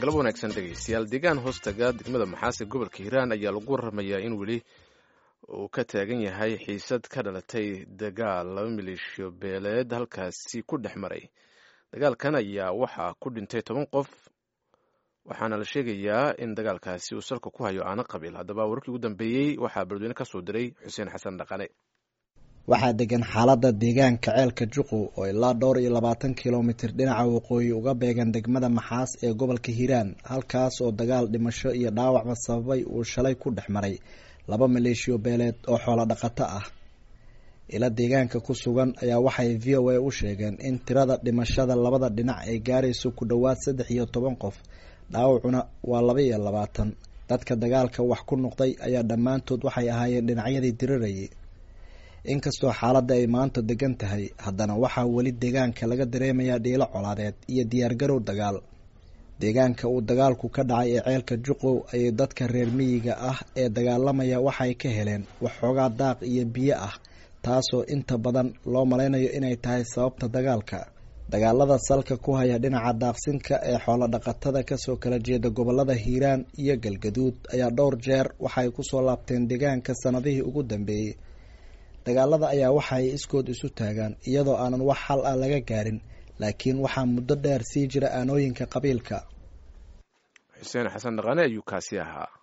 galab wanaagsan dhegaystayaal deegaan hoostaga degmada maxaase gobolka hiiraan ayaa lagu waramayaa in weli uu ka taagan yahay xiisad ka dhalatay dagaal laba maleeshiyo beeleed halkaasi ku dhex maray dagaalkan ayaa waxaa ku dhintay toban qof waxaana la sheegayaa in dagaalkaasi uu salka ku hayo aana qabiil haddaba wararkii ugu dambeeyey waxaa beledweyne ka soo diray xuseen xasan dhaqane waxaa degan xaaladda deegaanka ceelka juqu oo ilaa dhowr iyo labaatan kilomitir dhinaca waqooyi uga beegan degmada maxaas ee gobolka hiiraan halkaas oo dagaal dhimasho iyo dhaawacba sababay uu shalay ku dhex maray laba maleeshiyo beeleed oo xoolo dhaqato ah ila deegaanka ku sugan ayaa waxay v o a u sheegeen in tirada dhimashada labada dhinac ay gaarayso ku dhowaad saddex iyo toban qof dhaawacuna waa laba iyo labaatan dadka dagaalka wax ku noqday ayaa dhammaantood waxay ahaayeen dhinacyadii dirirayay inkastoo xaaladda ay maanta degan tahay haddana waxaa weli deegaanka laga dareemayaa dhiilo colaadeed iyo diyaargarow dagaal deegaanka uu dagaalku ka dhacay ee ceelka juqow ayay dadka reer miyiga ah ee dagaalamaya waxay ka heleen waxxoogaa daaq iyo biyo ah taasoo inta badan loo malaynayo inay tahay sababta dagaalka dagaalada salka ku haya dhinaca daaqsinka ee xoolo dhaqatada kasoo kala jeeda gobolada hiiraan iyo galgaduud ayaa dhowr jeer waxay kusoo laabteen deegaanka sanadihii ugu dambeeyey dagaalada ayaa waxa ay iskood isu taagaan iyadoo aanan wax xal ah laga gaarin laakiin waxaa muddo dheer sii jira aanooyinka qabiilka xuseen xasan dhaqane ayuu kaasi ahaa